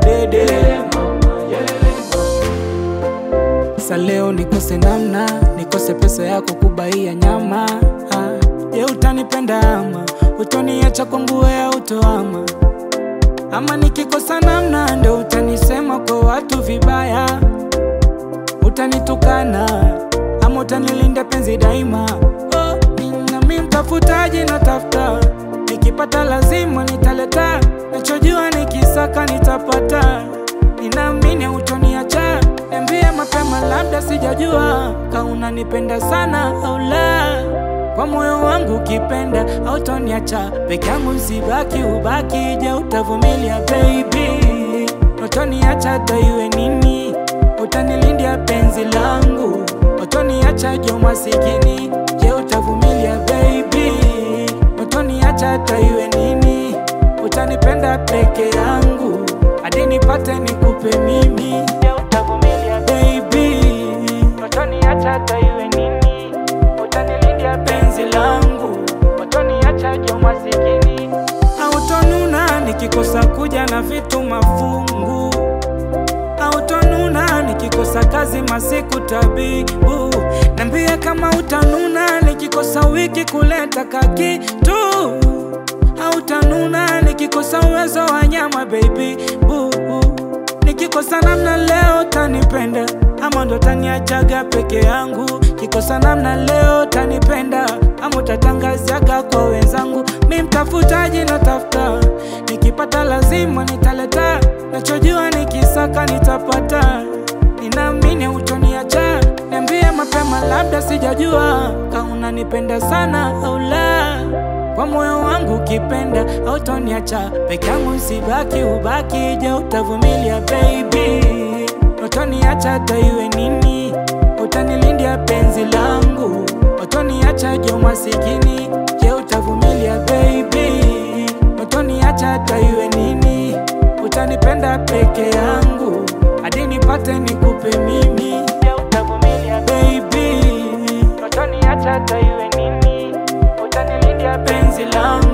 udede Sa leo nikose namna, nikose pesa yako kubaia nyama ah. Je, utanipenda ama utoniacha kwangu wewe utoama ama nikikosa namna ndo utanisema kwa watu vibaya, utanitukana ama utanilinda penzi daima. Oh, nami mtafutaji natafuta, nikipata lazima nitaleta, nachojua nikisaka nitapata. Ninaamini utoniacha, niambie mapema, labda sijajua ka unanipenda sana au la kwa moyo wangu ukipenda hautoniacha peke yangu, sibaki ubaki. Je, utavumilia baby? Utoniacha hata iwe nini? Utanilindia penzi langu, utoniacha jo masikini. Je, utavumilia baby? Utoniacha hata iwe nini? Utanipenda peke yangu hadi nipate nikupe mimi. Je, utavumilia baby? Utoniacha hata iwe nini? utanilindia penzi langu, utoniacha jo masikini. Hautonuna nikikosa kuja na vitu mafungu, hautonuna nikikosa kazi masiku tabibu. Nambia kama utanuna nikikosa wiki kuleta kakitu, hautanuna nikikosa uwezo wa nyama baby boo. Nikikosa namna leo tanipenda ama ndo taniachaga peke yangu. Kikosa namna leo tanipenda ama utatangazaga kwa wenzangu. Mi mtafutaji natafuta, nikipata lazima nitaleta, nachojua nikisaka nitapata. Ninaamini utoniacha, niambie mapema, labda sijajua ka unanipenda sana au la kwa moyo wangu ukipenda hautoniacha peke yangu, sibaki ubaki. Je, utavumilia baby? Utoniacha hata iwe nini? Utanilindia penzi langu, utoniacha jo masikini. Je, utavumilia baby? Utoniacha hata iwe nini? Utanipenda peke yangu hadi nipate nikupe mimi. Je, utavumilia baby? Utoniacha hata iwe nini? utanilindia penzi langu